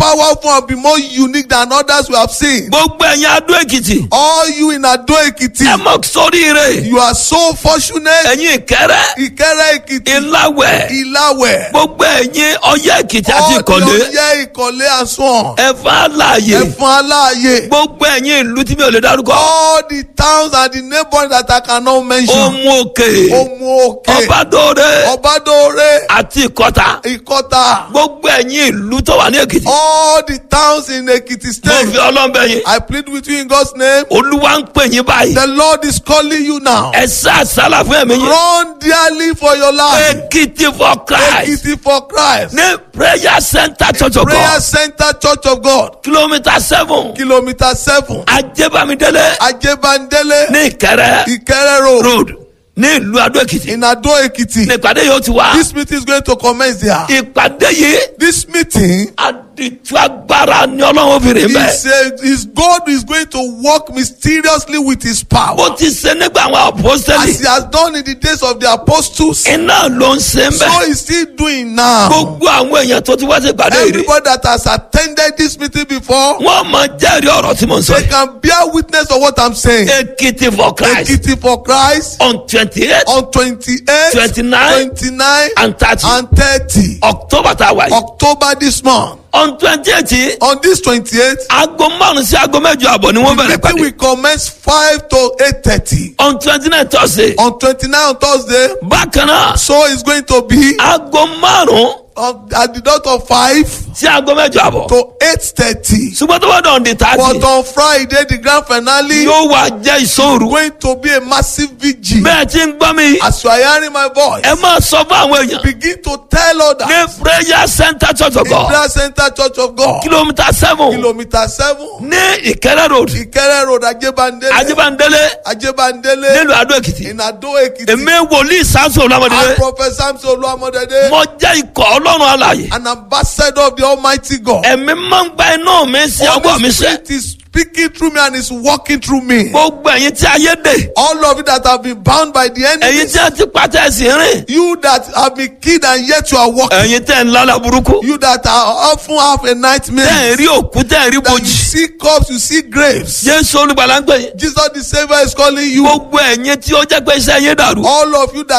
powerful and be more unique than others we have seen. gbogbo ẹ̀yin adó èkìtì All you in Ado Ekiti, ẹ mọ̀ sóríire you are so fortunate. ẹ̀yin ìkẹrẹ Ìkẹrẹ Ekiti, ìláwẹ̀ Ìlàwẹ̀, gbogbo ẹ̀yin ọyẹ́ èkìtì àti all the ìkọ̀lé Ọ̀yẹ́ Ìkọ̀lé and so on. ẹ̀fọ́ àlàyé Ẹ̀fọn Aláàyè. gbogbo ẹ̀yin ìlú tí mi ò lè dárúkọ All the towns and the neighbors that I cannot mention. ohun òkè Omu Òkè, ọbadóore Ọbádóore, àti ìkọta Ìkọta. gbogbo ẹ̀yin ìlú tó wà ní èkìtì All the towns in Ekiti mo state. fi ọlọ́mbẹ yín I plead with you in God's name. olúwa ń pè yín báyìí The Lord is calling you now. ẹ sá àsálà fún ẹ̀mí yín Run dearly for your life. èkìtì for christ Ekiti for Christ. ní prayer center church of Prayer god Center Church of God. kilomita seven Kilometer seven. ajébámidélé Ajebandele. ní ìkẹrẹ Ikere Road. road ní ìlú adó èkìtì In Ado Ekiti. ní ìpàdé yóò ti wá This meeting is going to commence there. ìpàdé yìí This meeting àdìtú agbára ni ọlọ́run fi rìn bẹ́ẹ̀. is, uh, is God is going to work mysteriously with his power. bó ti ṣe nígbà àwọn apostoli As he has done in the days of the apostles. iná ló ń ṣe ń So bẹ he's still doing now. gbogbo àwọn èèyàn tó ti wá sí ìpàdé yìí rí Everybody that has attended this meeting before, wọn máa jẹ́rìí ọ̀rọ̀ tí mo ń sọ they yìí can bear witness of what I'm saying. èkìtì for christ Ekiti for Christ on twenty eight on 28, 29, 29, and thirty and 30 october tá a wà yìí October this month. on twenty eight On this 28th, aago márùn sí aago mẹ́jọ àbọ̀ ni wọ́n bẹ̀rẹ̀ meeting pàdé will commence 5 to 8.30. on twenty nine thursday On 29 on Thursday, bákan náà so it's going to be aago márùn on, at the dot of 5 sí aago mẹ́jọ àbọ̀ to 8.30. ṣùgbọ́n tó bá dàn di But thirty on Friday, the grand finale yóò wá jẹ́ ìṣòro going to be a massive vigil. bẹ́ẹ̀ tí ń gbọ́ mi As you are hearing my voice, ẹ máa sọ fún àwọn èèyàn begin to tell others. ní prayer center church of in god prayer center church of god kilomita seven kilometre seven ní ìkẹrẹ road ìkẹrẹ road ajébándélé ajibandele ajébándélé nílùú adó èkìtì in ado ekiti èmi wòlíì sáńsì and olùwàmọdé prophet samson olúwamọdédé mo jẹ́ ikọ̀ ọlọ́run alàyè an ambassador of the almighty god ẹ̀mí máa ń gba iná mi sí ọgbọ́n mi holy sẹ́ spirit is speaking through me and is working through me gbogbo ẹ̀yin tí ayé dè all of you that have been bound by the ẹ̀yin enemy tí a ti pàtẹ́ ẹ̀sìn rìn you that have been killed and yet you are walking ẹ̀yin tẹ̀ ń lálẹ́ burúkú you that are often have a tẹ̀ ń nightmare rí òkú tẹ̀ ń rí that you bojì see corpse you see graves jésù olùgbàlà ń pè yín jesus the saviour is calling you gbogbo ẹ̀yin tí ó jẹ́ pé iṣẹ́ yín dàrú all of you that